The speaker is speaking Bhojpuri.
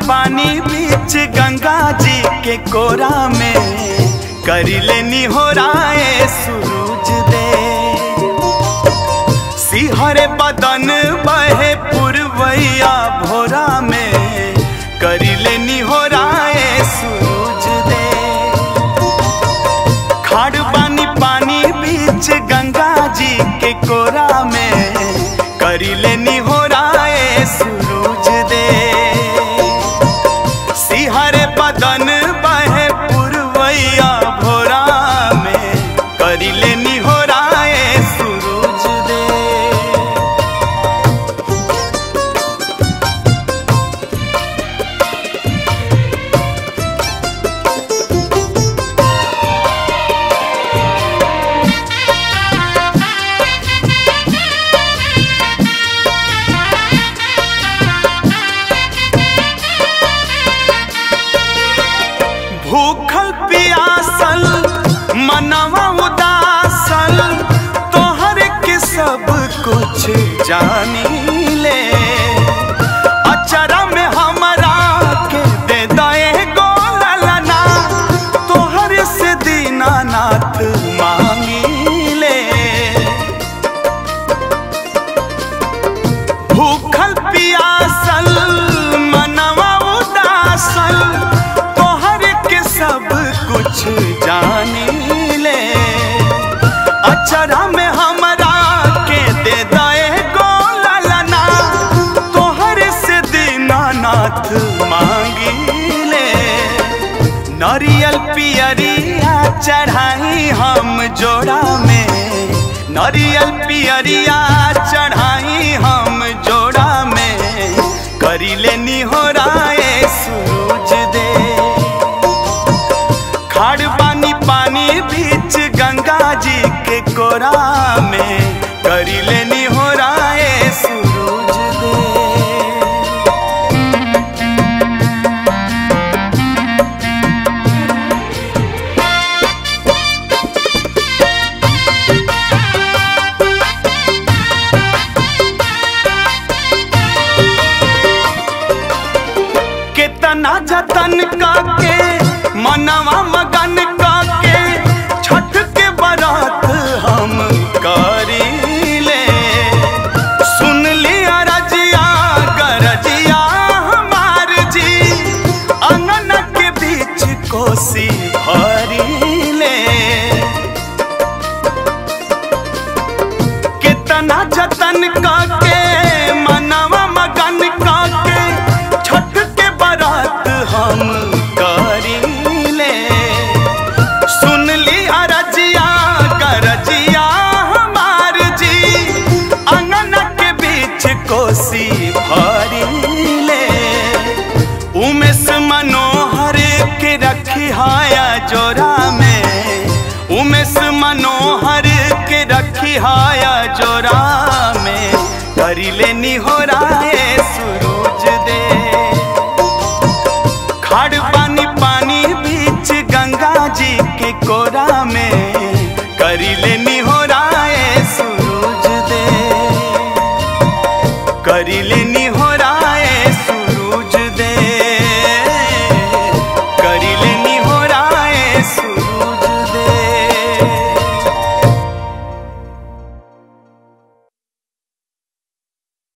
पानी बीच गंगा जी के कोरा में करी लेनी हो राय सूरज दे सिहरे बदन बहे पुरवैया भोरा में करी लेनी हो राय सूरज दे खाड़ पानी पानी बीच गंगा जी के कोरा में करी लेनी हो राय सूरज दे सिहरे बदन बहे पुरवैया भोरा में करी लेनी हो राय सूरज दे भूखल पियासल मनवा उदासल तोहर के सब कुछ जानी ले अचरा में हमरा के दे दए गोलना तोहर से दीनानाथ मांगी ले भूखल पियासल मनवा उदासल तोहर के सब कुछ जानी ले अचरा में हमरा के दे दए गोलना तोहर से दीनानाथ मांगी ले नरियल पियरिया चढ़ाई हम जोड़ा में नरियल पियरिया चढ़ाई हम जोड़ा में करी लेनी हो राय सूरज दे खाड़ पानी पानी बीच गंगा जी के कोरा में करी लेनी हो राय सूरज दे कितना जतन काके मनवा मगन काके छठ के बरात हम करी ले सुन लिया रजिया गरजिया हमार जी अंगन के बीच कोसी भरी ले कितना जतन काके मनवा मगन काके छठ के बारात हम करी ले सुन ली अरजिया करजिया हमार जी अंगन के बीच कोसी भरी ले उमेश मनोहर के रखी हाया जोरा में उमेश मनोहर के रखी हाया जोरा में करी लेनी हो राय सूरज दे खाड़ पानी पानी बीच गंगा जी के कोरा में करी लेनी हो राय सूरज दे करी लेनी हो राय